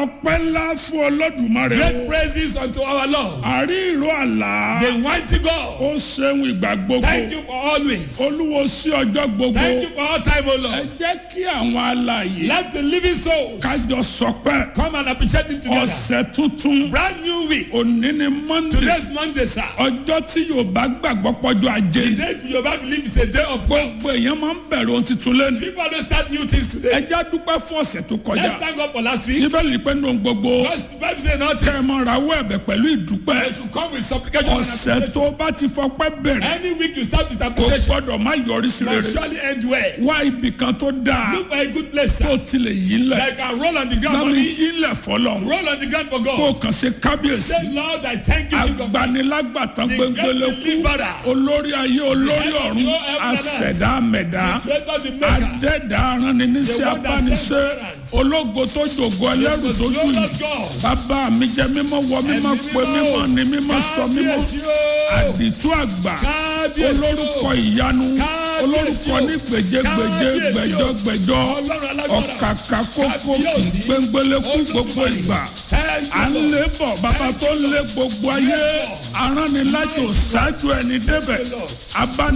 ọpẹ́ ńlá fún olódùmarè Great o praises unto our Lord. àrí ìró àlá The mighty ó God. ṣeun ìgbà gbogbo Thank you for always. olúwo sí ọjọ́ gbogbo Thank you for all time, O ẹ Lord. jẹ́ kí àwọn alààyè Let the living souls kájọ sọpẹ́ come and appreciate him together. ọ̀sẹ̀ tuntun Brand new week. òní ni monday Today's Monday, sir. ọjọ́ tí yorùbá gbàgbọ́ pọ́jọ́ ajé The ni day Yoruba believe is a day of God. gbogbo èèyàn máa ń bẹ̀rẹ̀ ohun tuntun lẹ́nu People don't start new things ẹ today. jẹ́ dúpẹ́ fún ọ̀sẹ̀ tó kọjá Let's thank God for last week. bíbélì pé nínú gbogbo Because the Bible says kẹ́ ẹ nothing. mọ rawọ́ ẹ̀bẹ̀ pẹ̀lú ìdúpẹ́ But you come with supplication and ọ̀sẹ̀ appreciation. tó bá ti fọpẹ́ bẹ̀rẹ̀ Any week you start with kò appreciation, gbọ́dọ̀ má yọrí sí must rere surely end well. wá ibì kan tó dáa Look for a good place, tó sir. tilẹ̀ yí lẹ̀ Like I roll on the ground for lámì me. yí lẹ̀ fọlọ́ Roll on the ground for kó God. kàn ṣe kábíyèsí Say, Lord, I thank you, King of Kings. agbanilágbàtàn The gbẹngbẹlẹ great kú deliverer. olórí ayé olórí head of ọ̀run all heaven and earth. àṣẹ̀dá mẹ̀dá Creator, the maker. adẹ́dá arániníṣẹ́ The one that abániṣẹ́ sent parents. ológo tó jògo ẹlẹ́rù Most tó jù glorious God. bàbá mi jẹ́ mímọ́ wọ mímọ́ Ẹ̀mí pé mímọ́ ni mímọ́ sọ mímọ́ Kábíyèsí o. àdìtú àgbà Kábíyèsí o. olórúkọ ìyanu Kábíyèsí olórúkọ o. ní gbèjégbèjé Kábíyèsí o. gbẹjọgbẹjọ Ọlọ́run alágbára. ọ̀kàkà kókó Kábíyèsí. gbẹngbẹlẹ kú gbogbo ìgbà Thank à ń you, Lord. lé bọ̀ bàbá tó lé gbogbo ayé aránilájò ṣáájú ẹni débẹ̀ abá